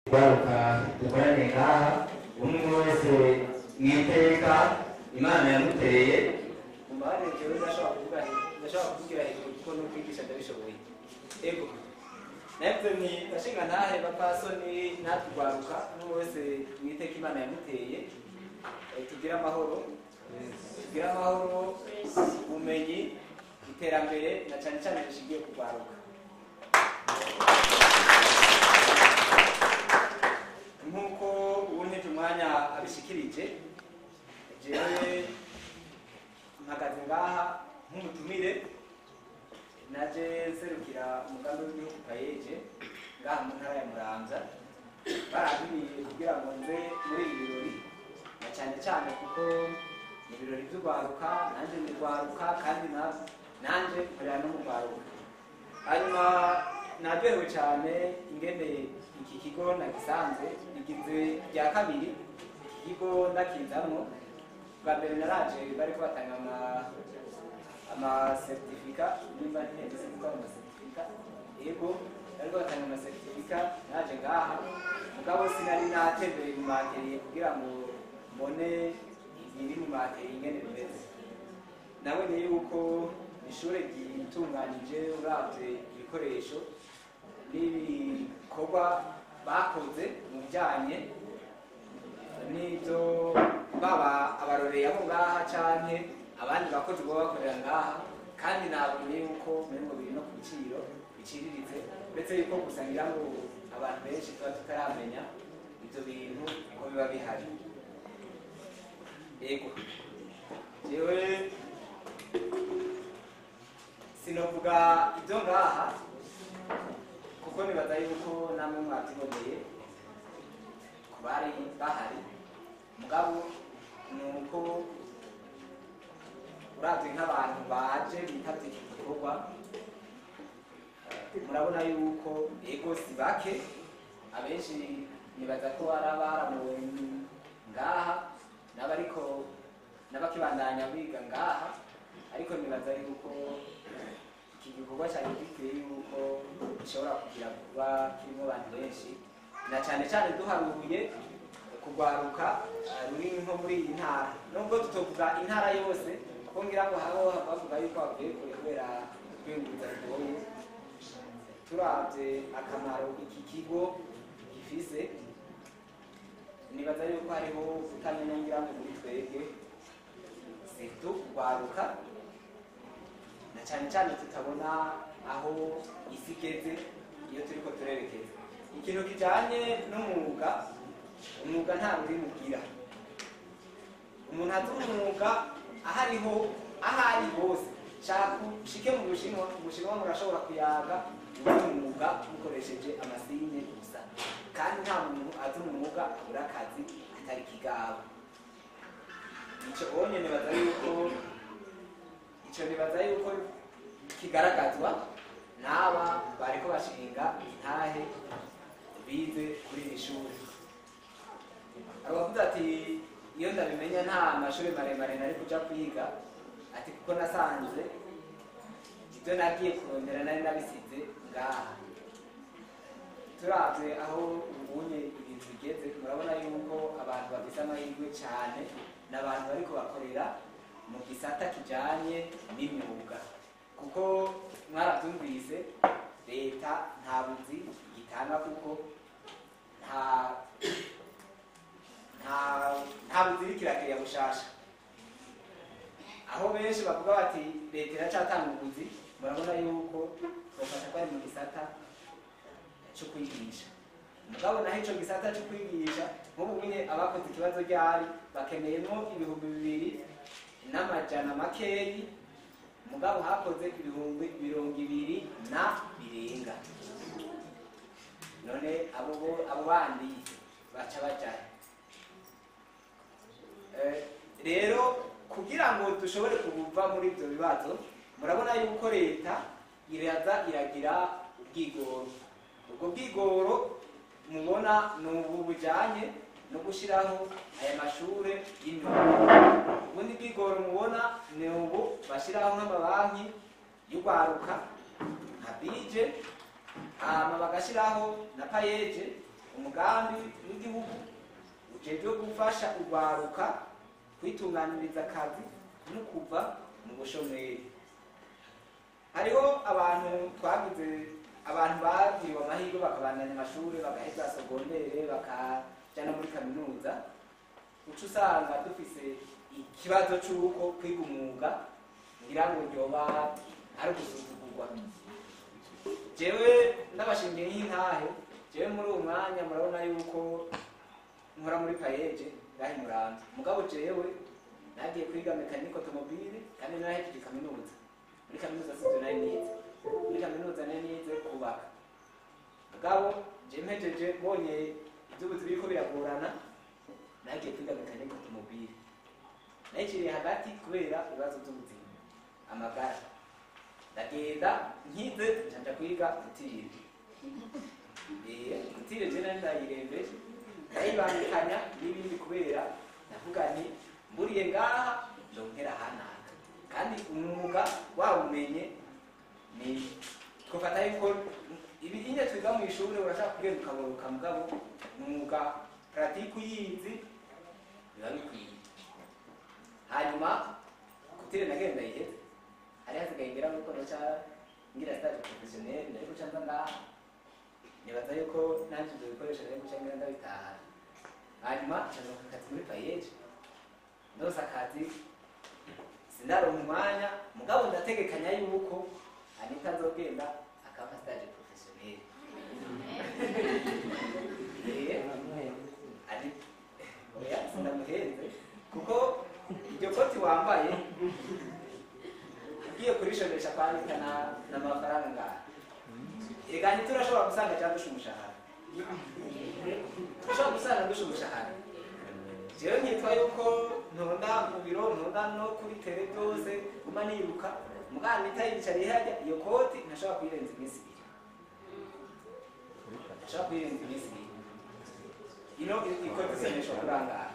garuka dukorane ngaha umwe wese mwiteka imana yamuteye umubare jewe ndashobora kuvuga ndashobora kuvugira hejuru kuko no kwigisha ndabishoboye ego nabyo ni ndashinga ntahe bapasoni natugwaruka n'umwe wese mwiteka imana yamuteye Eh, tugire amahoro tugire amahoro ubumenyi iterambere na cyane cyane rishingiye ku rwaruka nk'uko uwuntije umwanya abishikirije jewe mpagaze ngaha nk'umutumire naje serukira umugambi w'igihugu payeje ngaha mu ntara ya muramvya baratumiye kugira ngo nze muri ibi birori na cyane cyane kuko ni ibirori by'urwaruka nanjye ni rwaruka kandi na- nanjye nkorera no mu rwaruka hanyuma naryohewe cyane ingene iki kigo nagisanze igizwe rya kabiri iki kigo ndakizamwo bwa mbere naraje bariko batanga ama amasertifika nimba ntiheze kuvuga amasertifika yego bariko batanga amasertifika naje ngaha mugabo sinari natembeye mu materiye kugira ngo mbone ibiri mu materiye ingene bimeze nabonye yuko ishure ryitunganije uravye ibikoresho n'ibikorwa bakoze mu bijanye n'ibyo baba abaroreye abo ngaha canke abandi bakozi baba bakorera ngaha kandi nabonye yuko mengo biri no ku biciro biciriritse uretse yuko gusa ngira ngo abantu benshi tuba tutaramenya ivyo bintu ko biba bihari yego jewe sinovuga ibyo ngaha kuko nibaza yuko namwe mwabyiboneye ku bari bahari mugabo ni uko uravye nk'abantu baje bitavye iki gikorwa eh, murabona yuko ego si bake abenshi nibaza ko ari abaramuwe ngaha n'abariko n'abakibandanya biga ngaha ariko nibaza yuko iki gikorwa cyari gikwiye yuko gishobora kugira kuba kirimo abantu benshi na cyane cyane duharuye kugwaruka eh, ruri nko muri iyi ntara nubwo tutovuga intara yose kuko ngira ngo habo bavuga yuko bavuye kure kubera kwiyunguruza bigoye turavye akamaro iki kigo gifise nibaza yuko hariho kutamenya ngira ngo muri twebwe situ kugwaruka na cyane cyane tutabona aho isi igeze iyo turiko turerekeza ikintu kijanye n'umwuga umwuga nta rurimi ugira umuntu azi umwuga aho ariho aho ari hose shaka ushike mu bushinwa mu bushinwa murashobora kuyaga uwo mwuga mukoresheje amasine gusa kandi nta muntu azi umwuga abura akazi atari kigabo ico onye nibaza yuko ico nibaza yuko kigaragazwa n'aba bariko bashinga intahe bize kuri iri shuri abavuze ati iyo ndabimenya nta mashuri maremare nari kuja kwiga ati kuko nasanze ibyo nagiye kurondera nari nabisize ngaha turavye aho ubunye ibintu bigeze murabona yuko abantu bafise amahirwe cane n'abantu bariko bakorera mu gisata kijanye n'imyuga kuko mwaravyumvise leta nta buzi gitanga kuko nta nta nta buzi iriko irakiriya bushasha aho benshi bavuga bati leta iracatanga ubuzi murabona yuko bafasha ko ari mu gisata cyo kwigisha mugabo naho ico gisata cyo kwigisha nk'ubu nyine abakoze ikibazo ryari bakeneyemo ibihumbi bibiri n'amajana makeyi mugabo hakoze ibihumbi mirongo ibiri na birenga none abo bo- abo bandi baca bajahe Eh, rero kugira ngo dushobore kuva muri ibyo bibazo murabona yuko leta iraza iragira ubwigoro ubwo bwigoro mubona ni ubu bujyanye no gushyiraho aya mashure y'imyuga ubundi bwigoro mubona ni ubu bashyiraho nk'amabanki y'urwaruka nka bije hama bagashyiraho na payeje umugambi w'igihugu ujejwe gufasha urwaruka kwitunganiriza akazi no kuva mu bushomeri hariho abantu twagize abantu bagiriwe amahirwe bakabandanya amashuri bagaheza sogondere bakaja no muri kaminuza uca usanga dufise ikibazo c'uko kwiga umwuga ngira ngo ryoba ari ugusuzugurwa jewe ndabashingiye nk'intahe jewe muri uwo mwanya murabona yuko nkora muri payeje ngahe murambi mugabo jewe nagiye kwiga mekanike otomobile kandi narahejeje kaminuza muri kaminuza sivyo nari nize muri kaminuza nari nize kubaka mugabo je mpejeje mbonye ivy'ubuzi biriko biragorana nagiye kwiga mekanike otomobile nayiciriye hagati kubera ibibazo vy'ubuzima amagara ndagenda nkize ncaja kwiga gutira eh gutira je nari ndayirembeje ndayibangikanya n'ibindi kubera ndavuga nti mburiye ngaha ndonkera hanaka kandi umwuga wawumenye ni twafata yuko ibi nyine twiga mu ishuri urashaka kugenda ukaburuka mugabo umwuga pratique uyizi biba bikwiye hanyuma kutire nagenda iheze hari hasigaye ngira nuko noca ngira stage professionnel ndari guca nza ngaha nibaza yuko nanje ibyo bikoresho nari guca ngira ndabitaha hanyuma ncaza akazi muri payeje ndose akazi sindaronka umwanya mugabo ndategekanya yuko anita nzogenda akaba stage professionnel Eh, ari oya sindamuhenze kuko iryo koti wambaye ugiye kurishonesha kwandika na n'amafaranga ngaha ega ntiturashobora gusanga cyangwa dusha umushahara turashobora gusanga dusha umushahara jewe nkitwa yuko ntonda mu biro ntonda no kuri tele byose guma niruka mugana nitayicariye harya iyo koti ntashobora kuyirenza iminsi ibiri ntashobora kuyirenza iminsi ibiri ino ikoti iseneshwa kurangara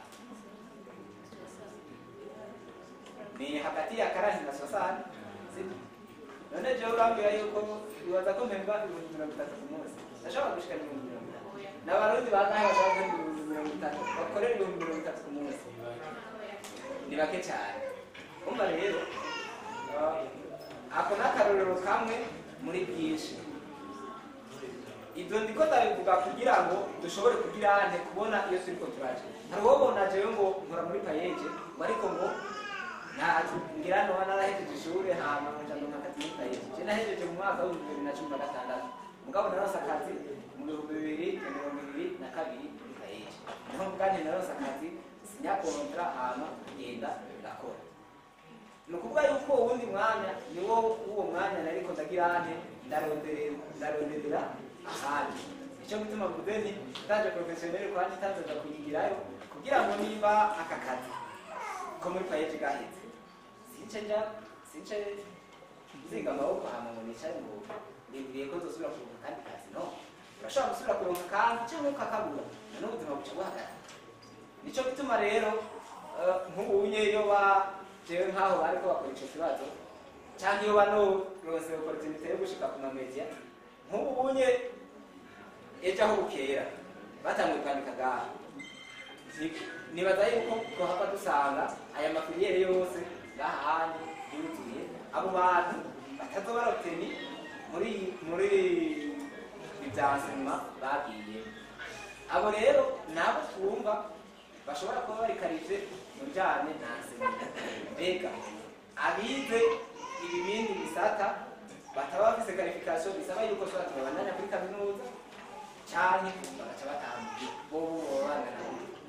ni hagati ya karani na sosani sibyo none jewe urambwira yuko bibaza ko mpemba ibihumbi mirongo itatu ku munsi ndashobora gushika ibihumbi mirongo itatu n'abarundi bangahe bashobora guhemba ibihumbi mirongo itatu bakorera ibihumbi mirongo itatu ku munsi ni bake cyane umva rero uh, ako ni akarorero kamwe muri bwinshi ibyo ndiko ndabivuga kugira ngo dushobore kugira ane kubona iyo turiko turaje hari uwobona jewe ngo nkora muri payeje ngo ariko ngo nta ngira noba narahejeje ishure hama nja ndonka akazi muri payeje je nahejeje mu mwaka w'ibihumbi bibiri na cumi na gatandatu mugabo narose akazi mu bihumbi bibiri na mirongo ibiri na kabiri muri payeje niho muganje narose akazi sinya kontra hama ngenda ndakora ni ukuvuga yuko uwundi mwanya niwo w'uwo mwanya nariko ndagira ane ndaronderera ndaronderera ahandi icyo gituma mvuze nti ndaje professionnel kandi ntazoja kuyigirayo kugira ngo niba aka kazi ko muri payeje gaheze since nja since nzinga amaboko hama ngo nicare ngo nibwiye ko nzosubira kuronka kandi kazi no urashobora gusubira kuronka kandi cyangwa ukakabura none ubuzima buca buhagarara nico gituma rero eh, nk'ubunye iyo ba jewe nk'aho bariko bakora ico kibazo canke iyo banoronse opportunité yo gushika ku mamedia nk'ubu bunye ejo aho bukera batanguye kwandika ngaha Ni- nibaza yuko twohava dusanga aya mafiliyere yose ngaha hanyu yuzuye abo bantu batazoba baroteni muri muri ibyansima bagiye abo rero nabo twumva bashobora kuba barikarije mu bijyanye na semina mbega abize ibi bindi bisata bataba bafise karifikasiyo bisaba yuko tuba tubabandanya kuri kaminuza cyane bagaca batambuye bobo bangana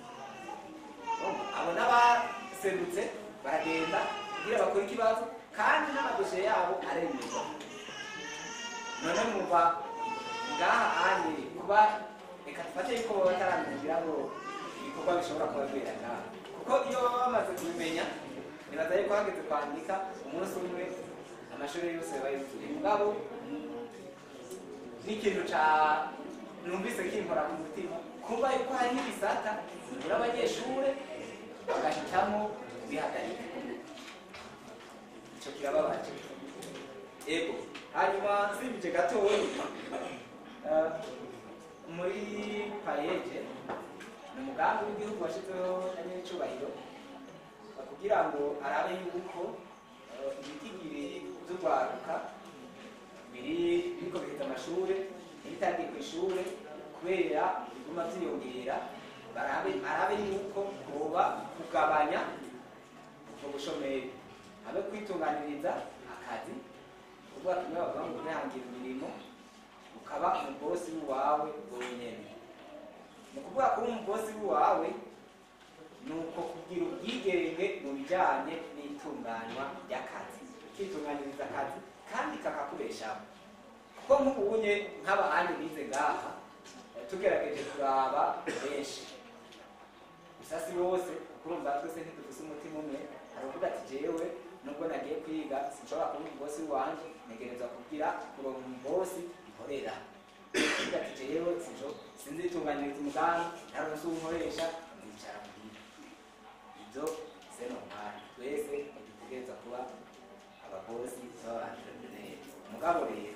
abo n'abaserutse baragenda kugira bakore ikibazo kandi n'amadosiye yabo aremerwa none mwumva ngaha anye kuba reka dufate yuko baba bataramenya kugira ngo ibikorwa bishobora kuba bibera ngaha kuko iyo baba bamaze kubimenya nibaza yuko hageze kwandika umunsi umwe amashuri yose yaba yuzuye mugabo n'ikintu ca numvise kimpora ku mutima kuba yuko hari n'ibisata bibura abanyeshure bagahitamo kubihagarika ico kirababaje ego hanyuma nsimbije gatoyi eh, muri payeje ni umugambi w'igihugu washyizweho na nyir'icyubahiro kugira ngo arabe yuko eh, ibitigiri by'urwaruka biri biriko bihita amashuri ibitagiye ku ishuri kubera biguma byiyongera barabe arabe yuko hoba kugabanya ubwo bushomeri habe kwitunganiriza akazi kuvuga kimwe bavuga ngo kwihangira imirimo ukaba umubosi w'iwawe wenyene ni ukuvuga kuba umubosi w'iwawe ni uko kugira ubwigenge mu bijyanye n'itunganywa ry'akazi ukitunganyiriza akazi kandi kakakubeshaho kuko nk'ubunye nk'abahandi bize ngaha eh, tugerageje kuraba benshi gusa si bose kurumva twese ntidufise umutima umwe hari uvuga ati jewe nubwo nagiye kwiga sinshobora kuba umubosi wanje ntegerezwa kugira kuronka umubosi nkorera uvuga ati jewe sinjo- sinzitunganyiriza umugambi ntaronse uwunkoresha nzicara muhira ibyo se normali twese ntidutegereza kuba ababosi b'abantrepreneur mugabo rero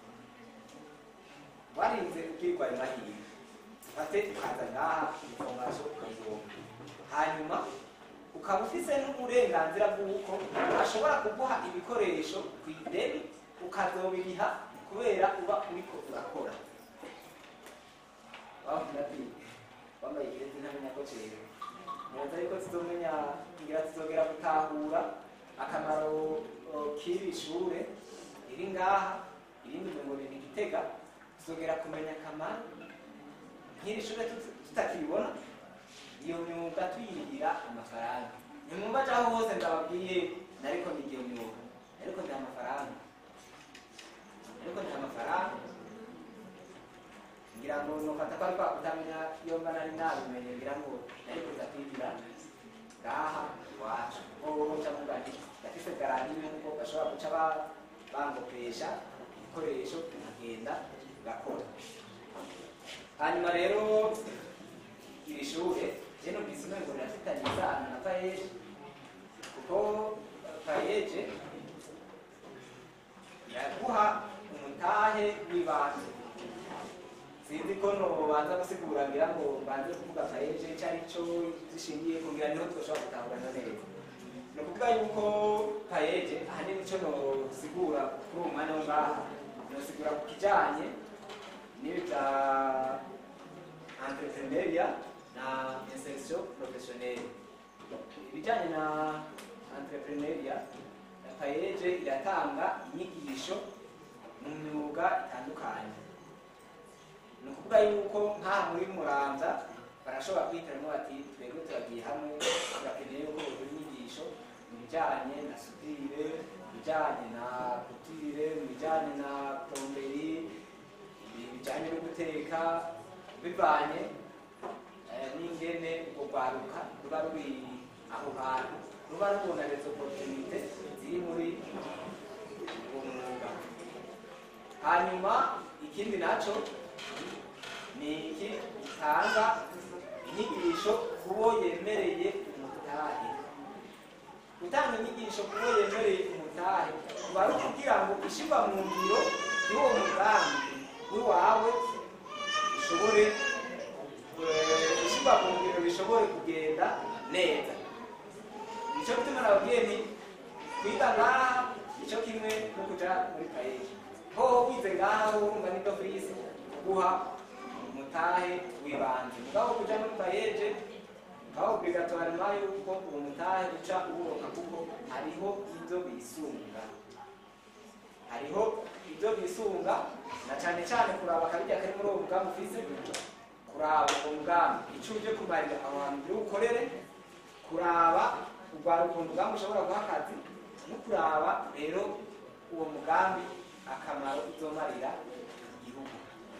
warinze ubwirwa ayo mahirwe ufate ukaza ngaha information ukayibona hanyuma ukaba ufise n'uburenganzira bw'uko ashobora kuguha ibikoresho ku ideni ukazobiriha kubera uba uriko urakora bavuga ati wambaye ikirezi ntamenya ko cera neza yuko tuzomenya ngira tuzogera gutahura akamaro o, k'iri shure riri ngaha irindi ngo ni igitega tuzogera kumenya akamaro nk'iri shure tut- tutakibona iyo myuga tuyirihira amafaranga nimwumva aho hose ndababwiye nariko nigiye myuga ariko ndi amafaranga ariko ndi amafaranga ngira ngo nofata ko ariko kutamenya iyo mba nari nabimenye ngira ngo nari kuza kwigira ngaha iwacu hoho ca muga nti ndafise garanti yuko bashobora guca ba- bangopesha ibikoresho nkagenda ngakora hanyuma rero iri shure je numvise umengo rirafitanye isano na payeje kuko payeje iraguha umutahe w'ibanze sinzi ko nobanza gusigura ngira ngo mbanze kuvuga payeje ico ari co zishingiye kugira niho twoshobora gutahurana neza ni ukuvuga yuko payeje ahanini ico nosigura kuri uwo mwanya wo ngaha nosigura ku kijanye n'ibi vya entrepreneuria na insertion professionnelle ibijyanye na entrepreneuria payeje iratanga inyigisho mu myuga itandukanye ni ukuvuga yuko nk'aha muri muramza barashobora kwihitiramo bati twebwe turagiye hamwe turakeneye yuko bagura inyigisho mu bijyanye na sudire mu bijyanye na kutire mu bijyanye na plomberi bijyanye no guteka bivanye eh, n'ingene ubwo rwaruka ruba ruri aho hantu ruba rubona les opportunité ziri muri uwo mwuga hanyuma ikindi naco ni iki gitanga inyigisho kubo yemereye umutahe gutanga inyigisho kubo yemereye umutahe kuba ari ukugira ngo ishirwa mu ngiro y'uwo mugambi w'iwawe bishobore eh, ishirwa mu ngiro bishobore kugenda neza nico gituma nababwiye nti kwiga ngaha nico kimwe no kuja muri payeje hoho wize ngaha wumva nibwo kwisi kuguha umutahe w'ibanze mugabo kuja muri payeje aho obligatoire yuko uwo mutahe uca uwuronka kuko hariho ivyo bisunga hariho ibyo bisunga na cyane cyane kuraba akabirya kari muri uwo mugambi ufise kuraba uwo mugambi icyo uje kumarira abantu uri bukorere kuraba urwara ukuntu umugambi ushobora guha akazi no kuraba rero uwo mugambi akamaro uzomarira igihugu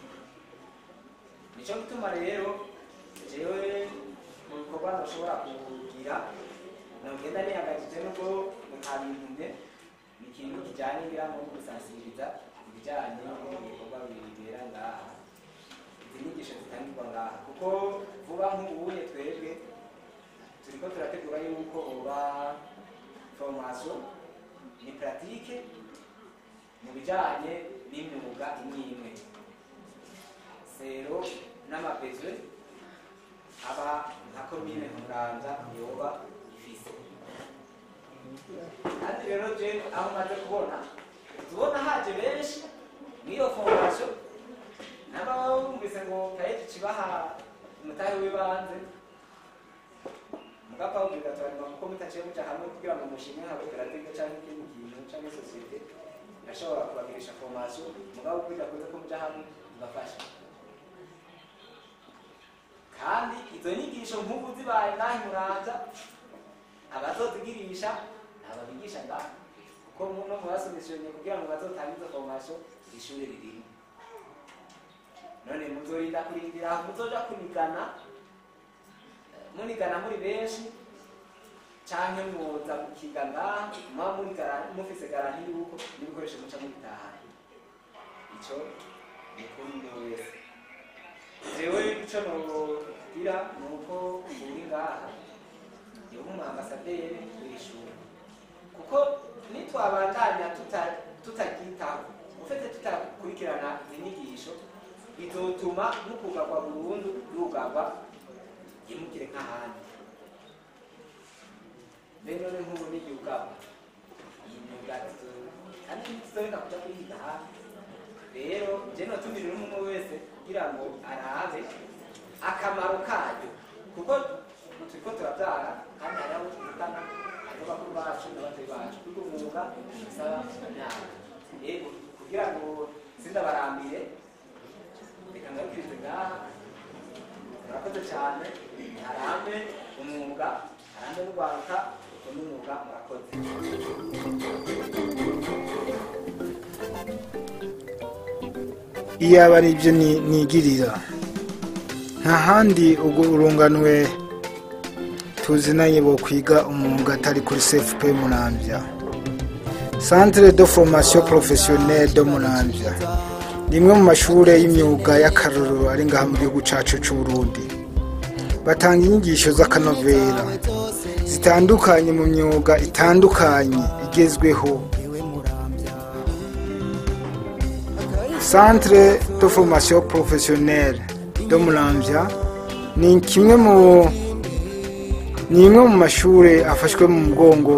nicyo gituma rero jewe mu bikorwa ntushobora kugira nogenda nihagajije nubwo mutabintumye ni ikintu kijyanye ngira ngo gusansibiriza ibijyanye n'ibikorwa bibera ngaha izi nyigisho zitangirwa ngaha kuko vuba nk'ubuye twebwe turiko turategura yuko uba formation ni pratique mu bijyanye n'imyuga imwe imwe amasero n'amabezwe aba nka komine muramvya yoba ifise kandi rero je aho maze kubona tubona haje benshi n'iyo fondasiyo n'ababa bumvise ngo kayeje kibaha umutahe w'ibanze mugapfa obligatoire kuko mutaciye muca hamwe kugira ngo mushime nka koperative canke ikindi kintu canke sosiyete irashobora kubagirisha formation mugabo bidakunze ko muja hamwe mugafasha kandi izo nyigisho nk'ubu zibaye ngahe muranza abazozigirisha ababigisha ngaho kuko no mubasomeshenye kugira ngo bazotange izo formation ishuri ririmo none muzorinda kurindira aho muzoja kunigana munigana muri benshi canke mwoza mukiga ngaha muba muri gara- mufise garanti yuko n'ibikoresho muca mubitahana ico ni kuri umwe wese jewe ico nogira ni uko uri ngaha yoba umu ambasaderi w'ishuri kuko nitwabandanya tuta- tutaryitaho ufite tutakurikirana izi nyigisho bizotuma mukugagwa burundu yugagwa yimukire nk'ahandi mbe none nk'ubu n'igihe ugagwa iyi myuga tuzo- kandi ntituzoreka kuja kuyiga hafi rero je notumirira umwe wese kugira ngo arabe akamaro kayo kuko turiko turavyara kandi hariho tuvugana hariho bakuru bacu n'abatoyi bacu kuko umwuga usaba imyaka yego kugira ngo sindabarambire reka ngabwirize ngaha murakoze cyane harambe umwuga harambe n'urwaruka ukunda umwuga murakoze iyaba ari ibyo ni- nigirira nta handi ubwo urunganwe tuzinanye bo kwiga umwuga atari kuri cfp munambya centre de formation professionnelle de munambya ni imwe mu mashuri y'imyuga y'akarorero ari ngaha mu gihugu cyacu cy'u Burundi batanga inyigisho z'akanovera zitandukanye mu myuga itandukanye igezweho centre de formation professionnelle de Muramvya ni kimwe mu ni imwe mu mashuri afashwe mu mugongo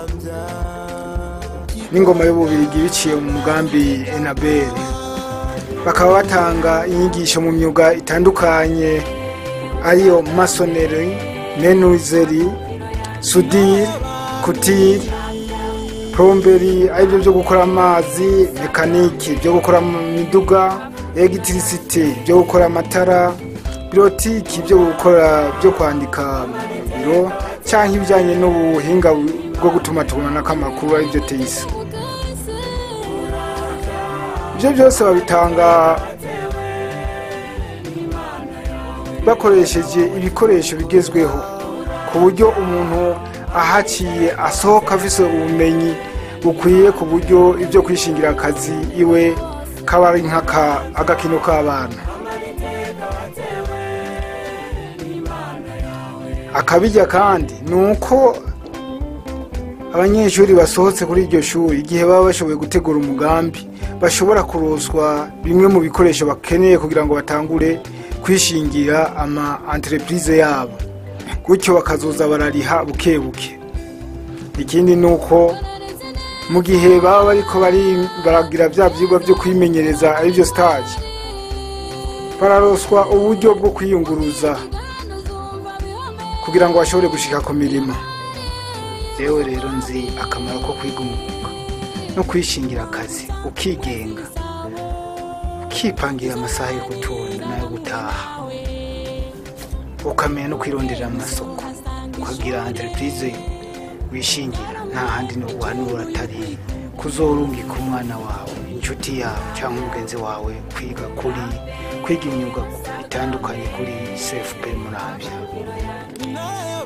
n'ingoma y'ububirigi biciye mu mugambi enabel bakaba batanga inyigisho mu myuga itandukanye ariyo masoneri menuizeri sudire kutire plomberi aribyo byo gukora amazi mekaniki byo gukora mu miduga elegitirisite byo gukora amatara birotiki byo gukora byo kwandika mu biro cyangwa ibijyanye n'ubuhinga bwo gutuma tubonanako amakuru aribyo teyisi ibyo byose babitanga bakoresheje ibikoresho bigezweho ku buryo umuntu ahaciye asohoka afise ubumenyi bukwiye ku buryo ibyo kwishingira akazi iwe kaba ari nk'agakino k'abana akabijya kandi ni uko abanyeshuri basohotse kuri iryo shuri igihe baba bashoboye gutegura umugambi bashobora kuroswa bimwe mu bikoresho bakeneye kugira ngo batangure kwishingira ama entreprise yabo gutyo bakazoza barariha buke buke ikindi ni uko mu gihe baba bariko bari- baragira bya byigwa byo kwimenyereza aribyo stage bararoswa uburyo bwo kwiyunguruza kugira ngo bashobore gushika ku mirimo yewe rero nzi akamaro ko kwiga umwuga no kwishingira akazi ukigenga ukipangira amasaha yo gutonda n'ayo gutaha ukamenya no kwironderera amasoko ukagira entreprise wishingira nta handi no guhanura atari kuzorungika umwana wawe inshuti yawe cyangwa umugenzi wawe kwiga kuri kwiga imyuga itandukanye kuri cfp muramvya nayo